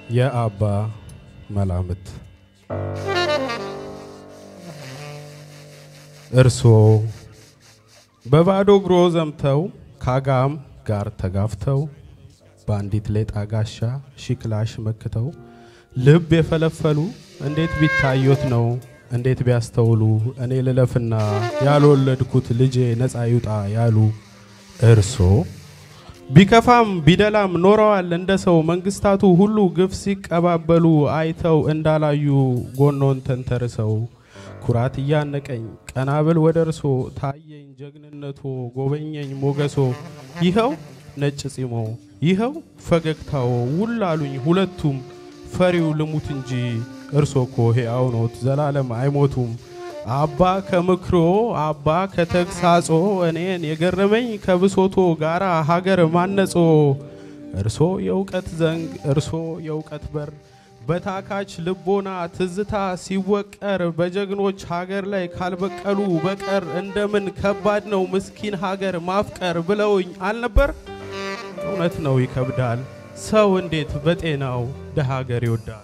የአባ መላምት እርስዎ በባዶ እግሮ ዘምተው ከአጋም ጋር ተጋፍተው በአንዲት ሌጣ ጋሻ ሺክላሽ መክተው ልብ የፈለፈሉ እንዴት ቢታዩት ነው እንዴት ቢያስተውሉ እኔ ልለፍና ያልወለድኩት ልጄ ነፃ ይውጣ ያሉ እርሶ ቢከፋም ቢደላም ኖረዋል እንደ ሰው መንግስታቱ ሁሉ ግፍ ሲቀባበሉ አይተው እንዳላዩ ጎኖን ተንተርሰው ኩራት እያነቀኝ ቀናብል ወደ እርሶ ታየኝ ጀግንነቶ ጎበኘኝ ሞገሶ ይኸው ነጭ ጺሞ ይኸው ፈገግታዎ ውል አሉኝ ሁለቱም ፈሪው ልሙት እንጂ እርሶ እኮ ሕያው ኖት ዘላለም አይሞቱም። አባ ከምክሮ አባ ከተግሳጾ እኔን የገረመኝ ከብሶቶ ጋራ ሀገር ማነጾ እርሶ የእውቀት ዘንግ እርሶ የእውቀት በር በታካች ልቦና ትዝታ ሲወቀር በጀግኖች ሀገር ላይ ካልበቀሉ በቀር እንደምን ከባድ ነው ምስኪን ሀገር ማፍቀር ብለውኝ አልነበር? እውነት ነው ይከብዳል። ሰው እንዴት በጤናው ደሃ ሀገር ይወዳል?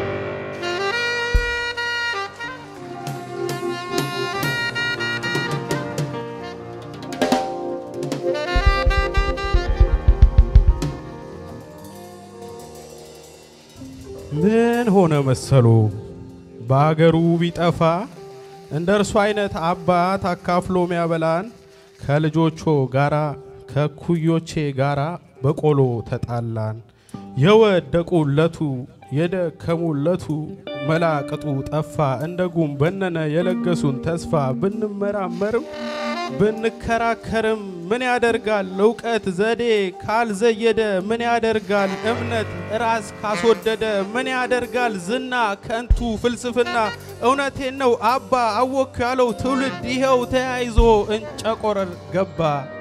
ምን ሆነ መሰሉ በአገሩ ቢጠፋ እንደ እርሱ አይነት አባት አካፍሎ ሚያበላን ከልጆቾ ጋራ ከኩዮቼ ጋራ በቆሎ ተጣላን። የወደቁለቱ የደከሙለቱ መላቅጡ ጠፋ እንደ ጉም በነነ የለገሱን ተስፋ ብንመራመርም ብንከራከርም ምን ያደርጋል እውቀት ዘዴ ካልዘየደ ምን ያደርጋል እምነት ራስ ካስወደደ ምን ያደርጋል ዝና ከንቱ ፍልስፍና እውነቴን ነው አባ አወክ ያለው ትውልድ ይኸው ተያይዞ እንጨቆረር ገባ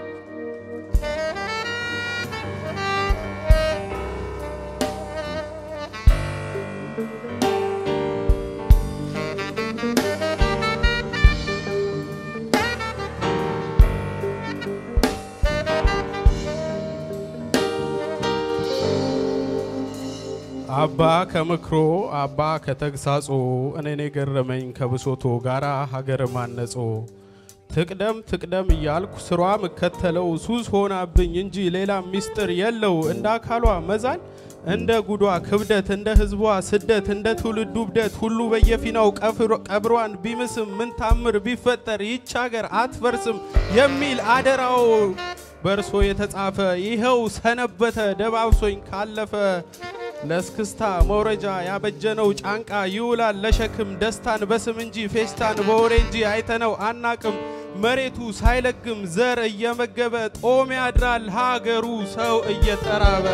አባ ከምክሮ አባ ከተግሳጾ እኔን የገረመኝ ከብሶቶ ጋራ ሀገር ማነጾ ትቅደም ትቅደም እያልኩ ስሯ ምከተለው ሱስ ሆናብኝ እንጂ ሌላ ሚስጥር የለው እንደ አካሏ መዛል እንደ ጉዷ ክብደት እንደ ህዝቧ ስደት እንደ ትውልዱ ብደት ሁሉ በየፊናው ቀብሯን ቢምስም ምን ታምር ቢፈጠር ይች ሀገር አትፈርስም የሚል አደራው በእርሶ የተጻፈ ይኸው ሰነበተ ደባብሶኝ ካለፈ ለስክስታ መውረጃ ያበጀነው ጫንቃ ይውላል ለሸክም ደስታን በስም እንጂ ፌስታን በወሬ እንጂ አይተነው አናቅም። መሬቱ ሳይለግም ዘር እየመገበ ጦም ያድራል ሀገሩ ሰው እየተራበ።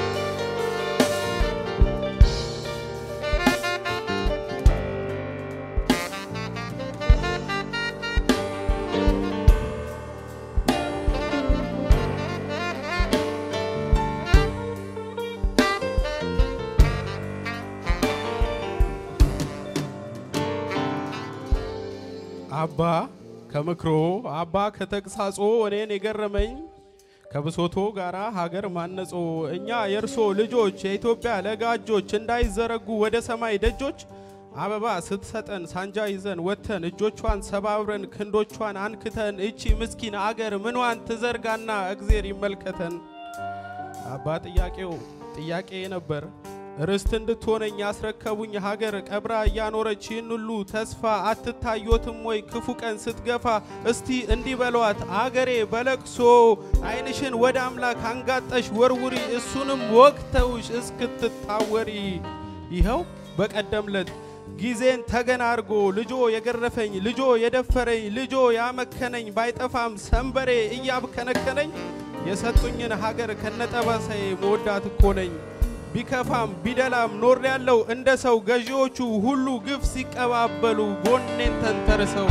አባ ከምክሮ አባ ከተግሳጾ እኔን የገረመኝ ከብሶቶ ጋራ ሀገር ማነጾ እኛ የእርሶ ልጆች የኢትዮጵያ ለጋጆች እንዳይዘረጉ ወደ ሰማይ ደጆች አበባ ስትሰጠን ሳንጃ ይዘን ወጥተን እጆቿን ሰባብረን ክንዶቿን አንክተን እቺ ምስኪን አገር ምኗን ትዘርጋና እግዜር ይመልከተን። አባ ጥያቄው ጥያቄ ነበር ርስት እንድትሆነኝ ያስረከቡኝ ሀገር ቀብራ እያኖረች ይህን ሁሉ ተስፋ አትታዮትም ወይ ክፉ ቀን ስትገፋ? እስቲ እንዲህ በሏት አገሬ በለቅሶ ዓይንሽን ወደ አምላክ አንጋጠሽ ወርውሪ፣ እሱንም ወቅተውሽ እስክትታወሪ። ይኸው በቀደምለት ጊዜን ተገን አርጎ ልጆ የገረፈኝ ልጆ የደፈረኝ ልጆ ያመከነኝ ባይጠፋም ሰንበሬ እያብከነከነኝ የሰጡኝን ሀገር ከነጠባሳዬ መወዳት እኮ ነኝ። ቢከፋም ቢደላም ኖር ያለው እንደ ሰው ገዢዎቹ ሁሉ ግፍ ሲቀባበሉ ጎኔን ተንተርሰው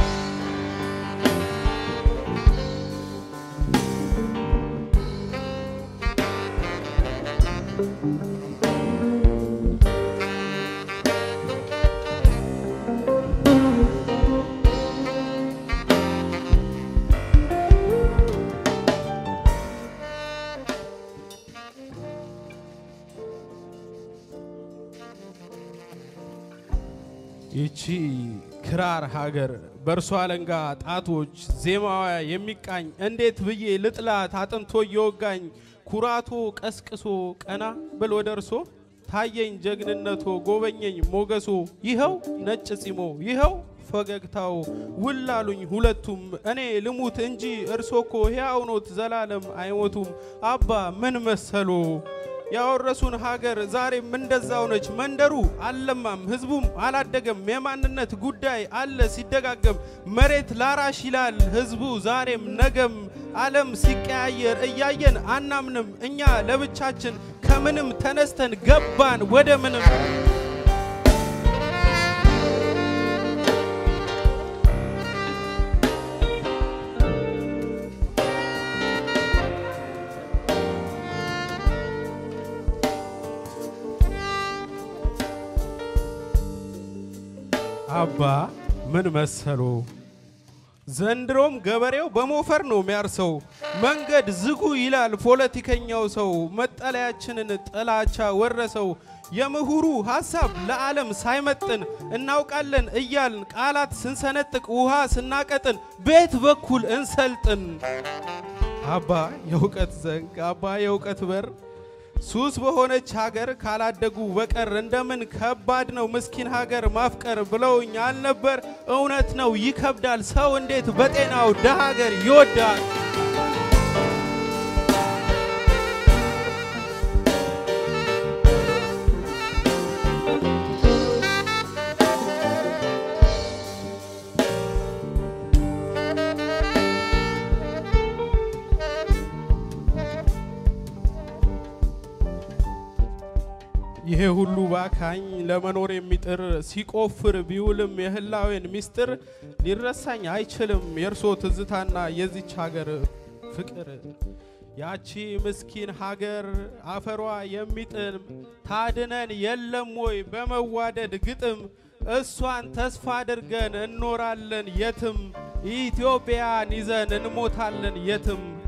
ይቺ ክራር ሀገር በእርሷ አለንጋ ጣቶች ዜማዋ የሚቃኝ እንዴት ብዬ ልጥላት አጥንቶ እየወጋኝ ኩራቶ ቀስቅሶ ቀና ብል ወደ እርሶ ታየኝ ጀግንነቶ ጎበኘኝ ሞገሶ ይኸው ነጭ ጺሞ ይኸው ፈገግታው ውላሉኝ ሁለቱም እኔ ልሙት እንጂ እርሶ እኮ ሕያው ኖት ዘላለም አይሞቱም አባ ምን መሰሎ ያወረሱን ሀገር ዛሬም እንደዛው ነች። መንደሩ አልለማም፣ ህዝቡም አላደገም። የማንነት ጉዳይ አለ ሲደጋገም። መሬት ላራሽ ይላል ህዝቡ ዛሬም ነገም። ዓለም ሲቀያየር እያየን አናምንም። እኛ ለብቻችን ከምንም ተነስተን ገባን ወደ ምንም። አባ ምን መሰሎ ዘንድሮም ገበሬው በሞፈር ነው የሚያርሰው። መንገድ ዝጉ ይላል ፖለቲከኛው ሰው። መጠለያችንን ጥላቻ ወረሰው። የምሁሩ ሐሳብ ለዓለም ሳይመጥን እናውቃለን እያልን ቃላት ስንሰነጥቅ ውሃ ስናቀጥን ቤት በኩል እንሰልጥን። አባ የእውቀት ዘንግ አባ የእውቀት በር ሱስ በሆነች ሀገር ካላደጉ በቀር እንደምን ከባድ ነው ምስኪን ሀገር ማፍቀር ብለውኝ አልነበር? እውነት ነው ይከብዳል። ሰው እንዴት በጤናው ደሃ ሀገር ይወዳል? ይሄ ሁሉ ባካኝ ለመኖር የሚጥር ሲቆፍር ቢውልም የህላዌን ሚስጥር ሊረሳኝ አይችልም የእርሶ ትዝታና የዚች ሀገር ፍቅር። ያቺ ምስኪን ሀገር አፈሯ የሚጥም ታድነን የለም ወይ በመዋደድ ግጥም እሷን ተስፋ አድርገን እንኖራለን የትም ኢትዮጵያን ይዘን እንሞታለን የትም